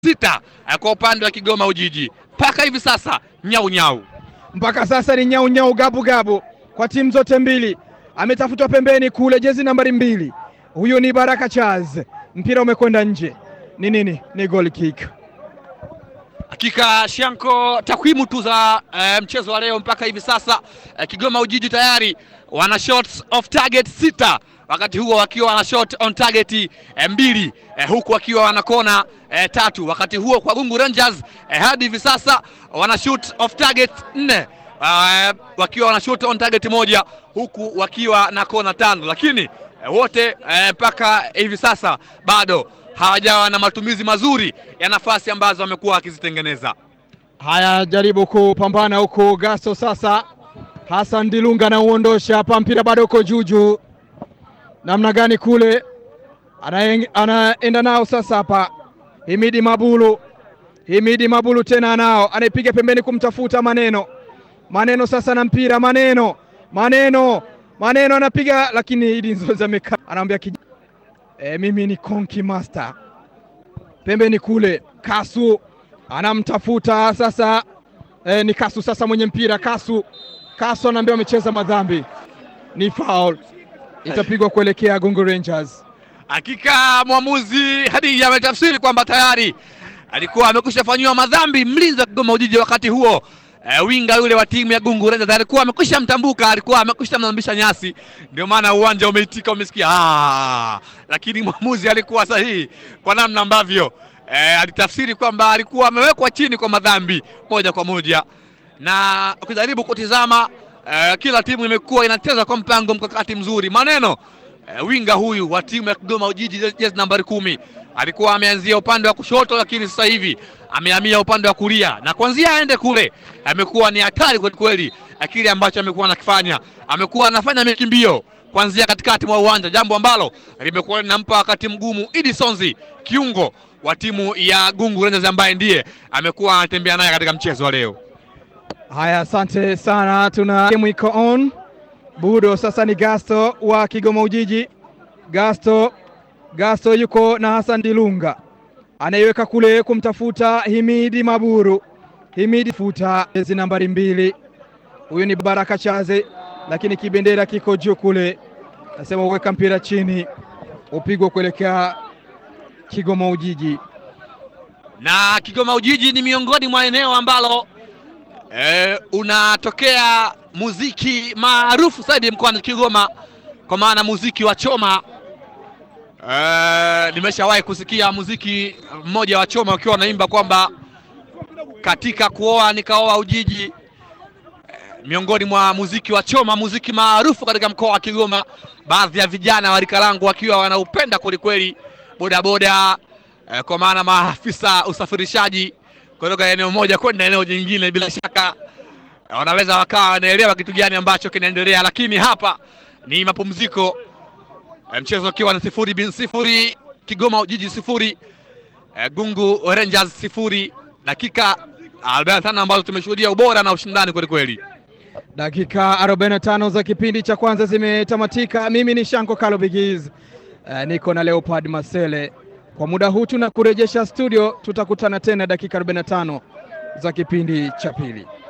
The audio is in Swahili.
sita eh, kwa upande wa Kigoma Ujiji mpaka hivi sasa nyau nyau. mpaka sasa ni nyau nyau gabu gabu kwa timu zote mbili. Ametafutwa pembeni kule, jezi nambari mbili, huyu ni Baraka Charles. Mpira umekwenda nje, ni nini? Ni goal kick. Hakika Shanko, takwimu tu za eh, mchezo wa leo mpaka hivi sasa eh, Kigoma Ujiji tayari wana shots off target sita, wakati huo wakiwa wana shot on target eh, mbili eh, huku wakiwa wana kona eh, tatu. Wakati huo kwa Gungu Rangers eh, hadi hivi sasa wana shoot off target nne eh, wakiwa wana shoot on target moja huku wakiwa na kona tano, lakini eh, wote eh, mpaka hivi sasa bado hawajawa na matumizi mazuri ya nafasi ambazo wamekuwa wakizitengeneza. Haya, jaribu kupambana huku Gasto sasa. Hassan Dilunga anauondosha hapa, mpira bado uko juju, namna gani kule Anaeng- anaenda nao sasa hapa. Himidi Mabulu, Himidi Mabulu tena anao, anaipiga pembeni kumtafuta Maneno. Maneno sasa na mpira, Maneno, Maneno, Maneno anapiga, lakini Idi Nzozi amekaa, anamwambia kij... e, mimi ni Konki Master. Pembeni kule Kasu anamtafuta sasa e, ni Kasu sasa mwenye mpira. Kasu, Kasu anaambiwa amecheza madhambi, ni foul, itapigwa kuelekea Gungu Rangers. Hakika mwamuzi Hadija ametafsiri kwamba tayari alikuwa amekwisha fanyiwa madhambi mlinzi wa Kigoma Ujiji. Wakati huo eh, winga yule wa timu ya Gungu Rangers alikuwa amekwisha mtambuka, alikuwa amekwisha mnambisha nyasi, ndio maana uwanja umeitika, umesikia ah, lakini mwamuzi alikuwa sahihi kwa namna ambavyo eh, alitafsiri kwamba alikuwa amewekwa chini kwa madhambi moja kwa moja, na ukijaribu kutizama eh, kila timu imekuwa inacheza kwa mpango mkakati mzuri. Maneno eh, winga huyu wa timu ya Kigoma Ujiji jezi nambari kumi alikuwa ameanzia upande wa kushoto, lakini sasa hivi amehamia upande wa kulia, na kuanzia aende kule amekuwa ni hatari kweli kweli. Kile ambacho amekuwa anakifanya, amekuwa anafanya mikimbio kuanzia katikati mwa uwanja, jambo ambalo limekuwa linampa wakati mgumu Idi Sonzi, kiungo wa timu ya Gungu Rangers, ambaye ndiye amekuwa anatembea naye katika mchezo wa leo. Haya, asante sana, tuna game iko on. Budo sasa ni Gasto wa Kigoma Ujiji. Gasto, Gasto yuko na Hassan Dilunga, anaiweka kule kumtafuta Himidi Maburu. Himidi futa jezi nambari mbili, huyu ni Baraka Chaze, lakini kibendera kiko juu kule, nasema uweka mpira chini, upigwa kuelekea Kigoma Ujiji. na Kigoma Ujiji ni miongoni mwa eneo ambalo eh, unatokea muziki maarufu zaidi mkoani Kigoma, kwa maana muziki wa choma. Eh, nimeshawahi kusikia muziki mmoja wa choma ukiwa unaimba kwamba katika kuoa nikaoa Ujiji. Eh, miongoni mwa muziki wa choma, muziki maarufu katika mkoa wa Kigoma, baadhi ya vijana wa rika langu wakiwa wanaupenda kwelikweli, bodaboda eh, kwa maana maafisa usafirishaji kutoka eneo moja kwenda eneo jingine, bila shaka eh, wanaweza wakawa wanaelewa kitu gani ambacho kinaendelea, lakini hapa ni mapumziko eh, mchezo ukiwa na sifuri bin sifuri, Kigoma Ujiji sifuri, eh, Gungu Rangers sifuri, dakika 45 ambazo tumeshuhudia ubora na ushindani kwelikweli. Dakika 45 za kipindi cha kwanza zimetamatika. Mimi ni Shanko Kalo Bigiz, uh, niko na Leopard Masele. Kwa muda huu tuna kurejesha studio, tutakutana tena dakika 45 za kipindi cha pili.